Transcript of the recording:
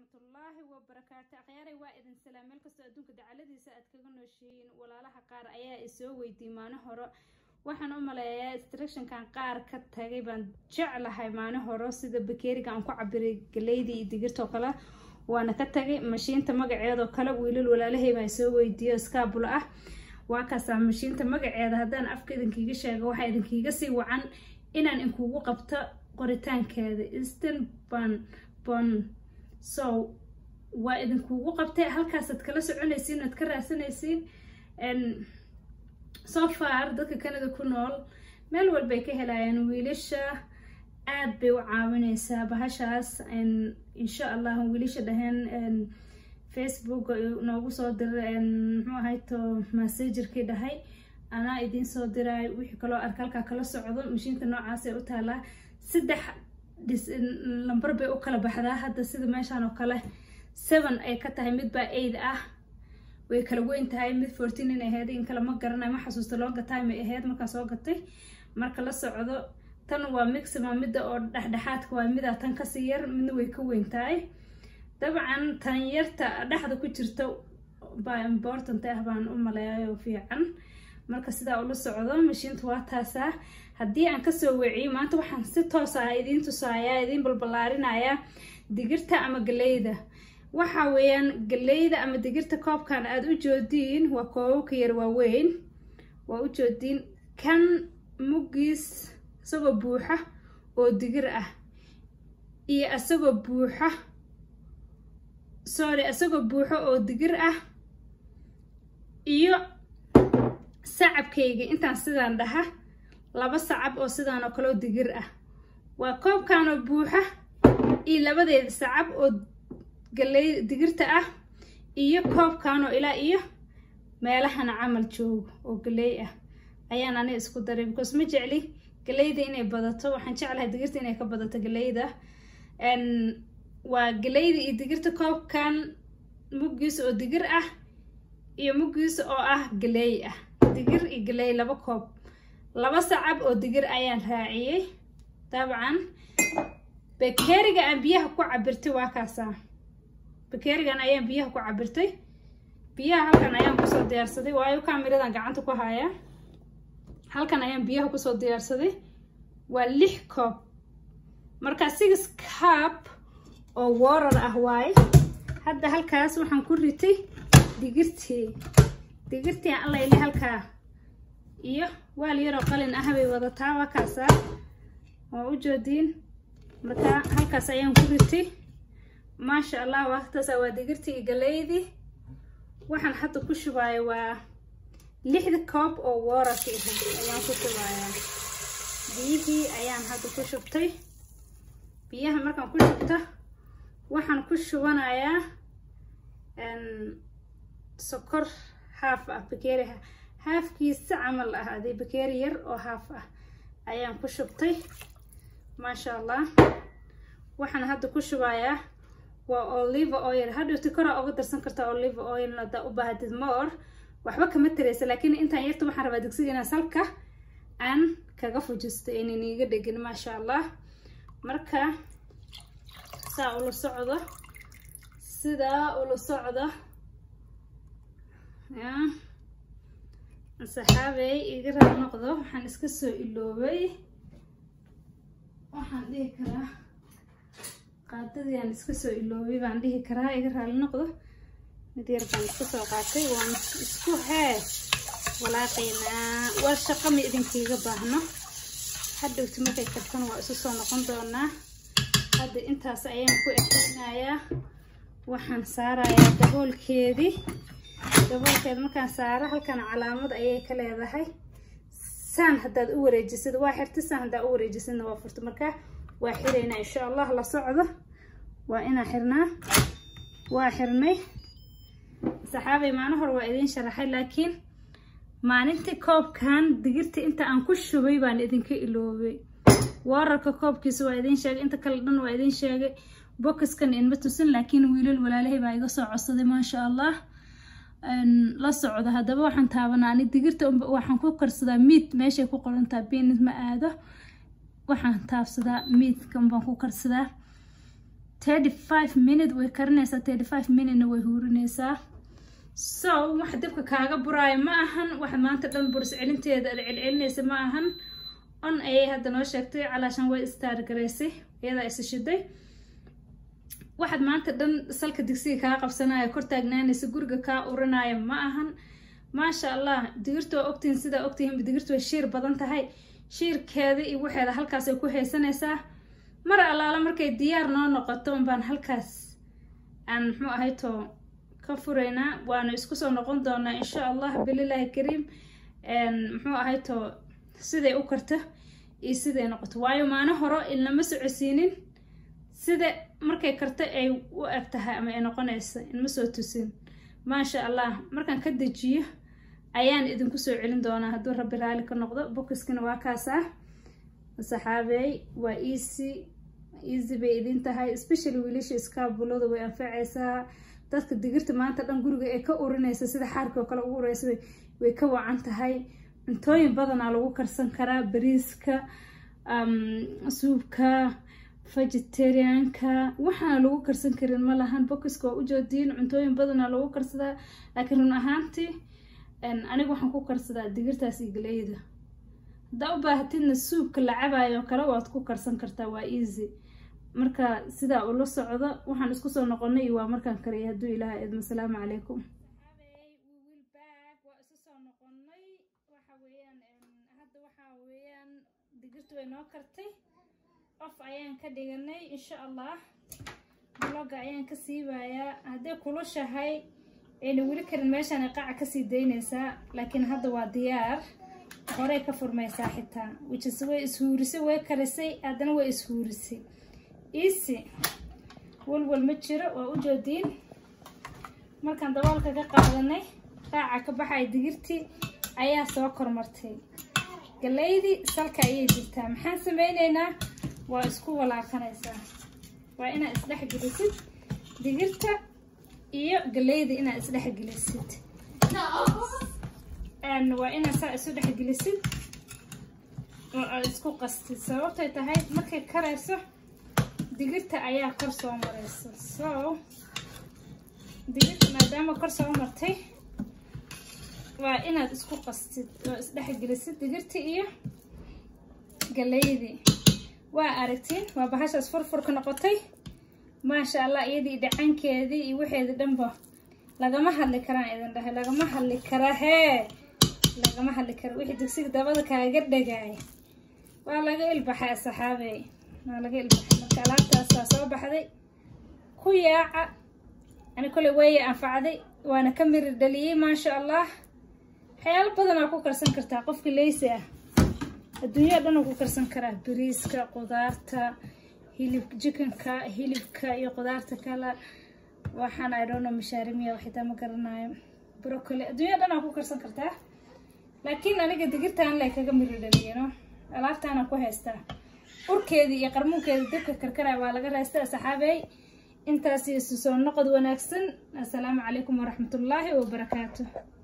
waraxmatullaahi wabarakaatu akhyaaray waa idin salaam meel kastoo adduunka dacaladiisa aad kaga nooshihiin walaalaha qaar ayaa isoo weydiiyey maalin hore waxaan u maleeyaa instructionkan qaar ka tagay baan jeclahay maalin hore sida bakeeriga aan ku cabiray galeydii iyo digirtoo kale waana ka tagay mashiinta magaceedoo kale wiilal walaalahay baa isoo weydiiyo skaabulo ah waa kaasaa mashiinta magaceeda haddaan afka idinkiiga sheego waxaa idinkiiga sii wacan inaan inkugu qabto qoritaankeeda eastern ban bon so waa idinkugu qabtay halkaasaad kala soconaysiin oad ka raadsanaysiin so far dadka canada ku nool meel walbay ka helayaan wiilasha aad bay u caawineysaa bahashaas insha allah wiilasha dhaheen facebook noogu soo diray muxuu ahayto massagerkii dhahay anaa idiin soo diray wixii kaloo arka halkaa kala socdo mashiinta noocaasay u taalaa saddex lambar bay u kala baxdaa hadda sida meeshaan oo kale seven ay ka tahay midbaa aid ah way kala weyn tahay mid fourteen in ahayd in kale ma garanayo ma xasuusta longa time ay ahayd markaa soo gatay marka la socdo tan waa mixima midda oo dhexdhexaadka waa midaa tan kasii yar midna way ka weyn tahay dabcan tan yarta dhexda ku jirta baa important ah baan u maleeyayo fiican marka sidaa ula socdo mashiinta waa taasaa haddii aan kasoo weeciyo maanta waxaan si toos ah idiin tusaayaa idiin balballaarinayaa digirta ama galeyda waxa weeyaan galeyda ama digirta koobkan aada u joodiin waa koobabka yar waaweyn waa u joodiin kan muggiis isagoo buuxa oo digir ah iyo isagoo buuxa sorry isagoo buuxo oo digir ah iyo sacabkayga intaan sidaan dhaha laba sacab oo sidaan oo kaleo digir ah waa koobkanoo buuxa iyo labadeeda sacab oo galey digirta ah iyo koobkanoo ilaa iyo meelahana camal joogo oo galey ah ayaan ani isku daray because ma jecli galeyda inay badato waxaan jeclahay digirta inay ka badato galeyda waa galeyda iyo digirta koobkan muggiisa oo digir ah iyo muggiisa oo ah galey ah digir iyo galey laba koob laba sacab oo digir ayaan raaciyey dabcan bakeeriga aan biyaha ku cabirtay waa kaasaa bakeerigan ayaan biyaha ku cabirtay biyaha halkan ayaan kusoo diyaarsaday waayo kaamiradan gacanta ku hayaa halkan ayaan biyaha kusoo diyaarsaday waa lix koob marka six cup oo warar ah waaye hadda halkaas waxaan ku ritay digirtii digirtii aan allayle halkaa iyo waal yaroo qalin ah bay wadataa waa kaasaa waa u joodiin marka halkaas ayaan ku ritay maasha allah waataasa waa digirtii iyo galeydii waxaan hadda ku shubaayo waa lixda koob oo wararka ahayd ayaan ku shubayaa biyihii ayaan hadda ku shubtay biyaha markaan ku shubta waxaan ku shubanayaa sokor haaf ah bakeeriha haafkiisa camal ah adii bakeeri yar oo haaf ah ayaan ku shubtay maasha allah waxaan hadda ku shubayaa waa olive oil hadhowti koraa uga darsan kartaa olive oil hadaa u baahatid more waxba kama tareysa laakiin intaan yarta waxaan rabaa digsiga inaan salka aan kaga fujisto aynan iiga dhegin maasha allah marka saa ula socdo sidaa ula socdo ya saxaabey iga raal noqdo waxaan iska soo iloobay waxaan dhihi karaa qaadadii aan iska soo iloobay baan dhihi karaa iga raali noqdo mid yar baan iska soo qaatay waan isku hee walaaqaynaa waa shaqo ma idinkiiga baahno hadhowti markay kartana waa isu soo noqon doonaa hadda intaas ayaan ku ekeynayaa waxaan saarayaa daboolkeedii daboolkeeda markaan saaro halkan calaamad ayay ka leedahay saan haddaad u wareejisid waa xirti saan haddaad u wareejisidna waa furta markaa waa xiraynaa insha allah la socdo waa inaa xirnaa waa xirnay saxaabay maalin hore waa idiin sharaxay laakiin maalintii koobkan digirta inta aan ku shubay baan idinka iloobay wararka koobkiisa waa idiin sheegay inta kale dhan waa idiin sheegay bokaskan inma tusin laakiin wiilal walaalahay baa iga soo codsaday maasha allah la socdo haddaba waxaan taabanaa ani digirta waxaan ku karsadaa miid meeshay ku qorantaa biinid ma aado waxaan taabsadaa miidkan baan ku karsadaa thirty five minute way karinaysaa thirty five minutena way huurinaysaa so waxa dabka kaaga buraayo ma ahan waxa maanta dhan buris celinteeda ad celcelinaysa ma ahan on ayay hadda noo sheegtay calaashan way istaargaraysay iyadaa isa shiday waxaad maanta dhan salka digsiga kaa qabsanaya kor taagnaanaysa guriga kaa urinaya ma ahan maasha allah digirta waa ogtihiin sidaa ogtihiinba digirta way shiir badan tahay shiirkeeda iyo waxeeda halkaas ay ku haysanaysaa mar allaala markay diyaar noo noqoto unbaan halkaas aan muxuu ahayto ka furaynaa waanu isku soo noqon doonaa insha allah bililaahi kariim muxuu ahayto siday u karto iyo siday noqoto waayo maano horo ilnama socosiinin sida markay karto ay u eg tahay ama ay noqonaysa inma soo tusin maasha allah markaan ka dejiyo ayaan idinku soo celin doonaa hadduu rabbi raali ka noqdo bokiskana waa kaas ah saxaabeey waa easy easy bay idin tahay especially wiilasha iskaabulada way anfacaysaa dadka digirta maanta dhan guriga ee ka urinaysa sida xaarka oo kale ugu ureysa way ka wacan tahay cuntooyin badanaa lagu karsan karaa bariiska suubka vegetarianka waxaana lagu karsan karin ma lahan bokiska waa ujoodiin cuntooyin badanaa lagu karsadaa laakiin run ahaantii aniga waxaan ku karsadaa digirtaas iyo galeyda haddaa u baahatidna suubka la cabayo kale waad ku karsan kartaa waa easy marka sidaa ula socdo waxaan isku soo noqonay iyo waa markaan kariyay hadduu ilaaha idmo asalaamu calaykum digirtu way noo kartay of ayaan ka dhiganay insha allah bloga ayaan ka siibayaa hadday kulushahay ayna weli karin meeshaan qaca kasii daynaysaa laakiin hadda waa diyaar horey ka furmaysaa xitaa wijis way ishuurisay way karisay haddana way ishuurisay easy walwal ma jiro waa u joodiin markaan daboolka ka qaadanay qaaca ka baxay digirtii ayaa soo kormartay galeydii salka ayay jirtaa maxaan sameyneynaa waa isku walaaqanaysaa waa inaad isdhexgelisid digirta iyo galeyda inaad isdhexgelisid waa inaad saa isu dhexgelisid oo aad isku qastid sababtay tahay markay karayso digirta ayaa kor soo maraysa so digirta maadaama kor soo martay waa inaad isku qastid oo isdhexgelisid digirta iyo galeydii waa aragtiin waa bahashaas furfurka noqotay maasha allah iyadii dhacankeedii iyo waxeedii dhanba lagama hadli karaan idin dhahay lagama hadli kara hee lagama hadli kara wixii digsiga dabada kaaga dhagaay waa laga ilbaxay saxaabey waa laga ilbaxay marka alaabtaasaa soo baxday ku yaaca ani koley weeye anfacday waana ka miri dhaliyey maasha allah waxyaalo badanaa ku karsan kartaa qofka leysi ah adduunyada dhan uu ku karsan karaa bariiska qudaarta hilib jikanka hilibka iyo qudaarta kale waxaan idhono mashaarimiya xitaa ma garanayo brocoli adduunyada dhan aa ku karsan kartaa laakiin aniga digirtaan lay kaga miri dhaliyano alaabtaana ku haystaa urkeedii iyo qarmuunkeeda dabka karkaraya waa laga raystaa saxaabey intaas iyo soo noqod wanaagsan assalaamu calaykum waraxmatullaahi wabarakaatu